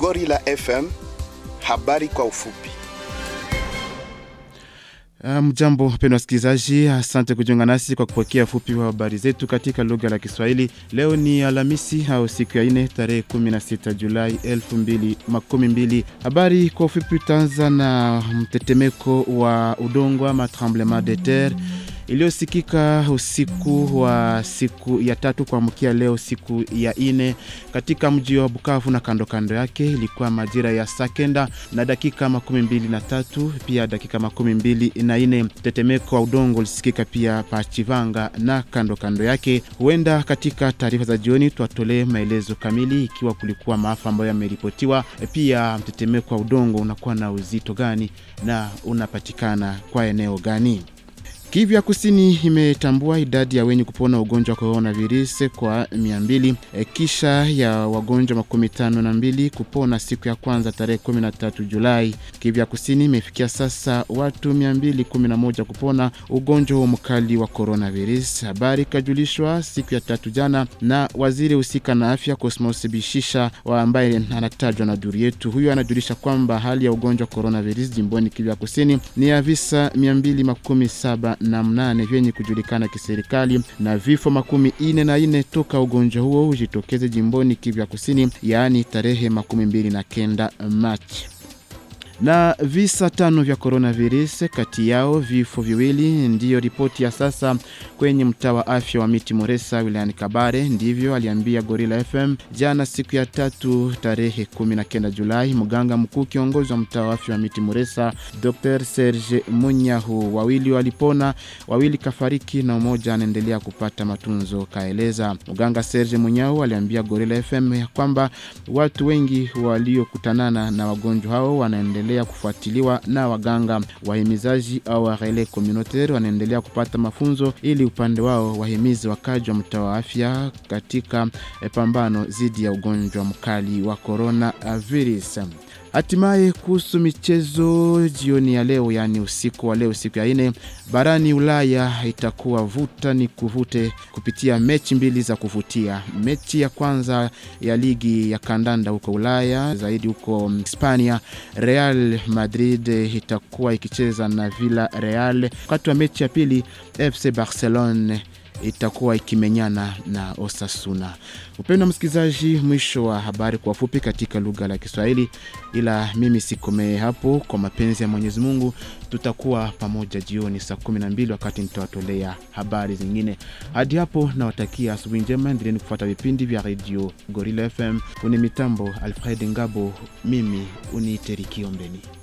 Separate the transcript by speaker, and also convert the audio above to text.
Speaker 1: Gorilla FM, habari kwa ufupi.
Speaker 2: Mjambo um, mpendwa wasikilizaji, asante kujiunga nasi kwa kupokea fupi wa habari zetu katika lugha la Kiswahili. Leo ni Alhamisi au siku ya ine tarehe 16 Julai 2012. Habari kwa ufupi, utaanza na mtetemeko wa udongo ama tremblement de terre iliyosikika usiku wa siku ya tatu kuamkia leo siku ya ine katika mji wa Bukavu na kando kando yake. Ilikuwa majira ya saa kenda na dakika makumi mbili na tatu pia dakika makumi mbili na ine. Tetemeko wa udongo ulisikika pia pa Chivanga na kando kando yake. Huenda katika taarifa za jioni tuwatolee maelezo kamili ikiwa kulikuwa maafa ambayo yameripotiwa, pia mtetemeko wa udongo unakuwa na uzito gani na unapatikana kwa eneo gani. Kivu ya Kusini imetambua idadi ya wenye kupona ugonjwa wa coronavirus kwa 200 e, kisha ya wagonjwa makumi tano na mbili kupona siku ya kwanza tarehe 13 Julai. Kivu ya Kusini imefikia sasa watu 211 kupona ugonjwa huo mkali wa coronavirus. Habari ikajulishwa siku ya tatu jana na waziri husika na afya Cosmos Bishisha wa ambaye anatajwa na duru yetu. Huyo anajulisha kwamba hali ya ugonjwa wa coronavirus jimboni Kivu ya Kusini ni ya visa 217 na mnane vyenye kujulikana kiserikali na vifo makumi ine na ine toka ugonjwa huo ujitokeze jimboni Kivu ya Kusini, yaani tarehe makumi mbili na kenda Machi na visa tano vya coronavirus, kati yao vifo viwili. Ndiyo ripoti ya sasa kwenye mtaa wa afya wa Miti Moresa wilayani Kabare. Ndivyo aliambia Gorilla FM jana siku ya tatu tarehe 19 Julai mganga mkuu kiongozi wa mtaa wa afya wa Miti Moresa Dr. Serge Munyahu. Wawili walipona, wawili kafariki na mmoja anaendelea kupata matunzo, kaeleza mganga Serge Munyahu. Aliambia Gorilla FM ya kwamba watu wengi waliokutanana na wagonjwa hao wanaendelea kufuatiliwa na waganga. Wahimizaji au relais communautaire wanaendelea kupata mafunzo ili upande wao wahimizi wakaji wa mtaa wa afya katika pambano dhidi ya ugonjwa mkali wa coronavirus. Hatimaye kuhusu michezo jioni ya leo, yaani usiku wa leo, siku ya ine, barani Ulaya itakuwa vuta ni kuvute kupitia mechi mbili za kuvutia. Mechi ya kwanza ya ligi ya kandanda huko Ulaya, zaidi huko Hispania, Real Madrid itakuwa ikicheza na Villarreal. Wakati wa mechi ya pili, FC Barcelona itakuwa ikimenyana na Osasuna. Upendo wa msikilizaji, mwisho wa habari kwa fupi katika lugha la Kiswahili, ila mimi sikomee hapo. Kwa mapenzi ya Mwenyezi Mungu, tutakuwa pamoja jioni saa 12 wakati nitawatolea habari zingine. Hadi hapo nawatakia asubuhi njema, endeleni kufuata vipindi vya redio Gorilla FM. Kwenye mitambo Alfred Ngabo, mimi uniite Rikiombeni.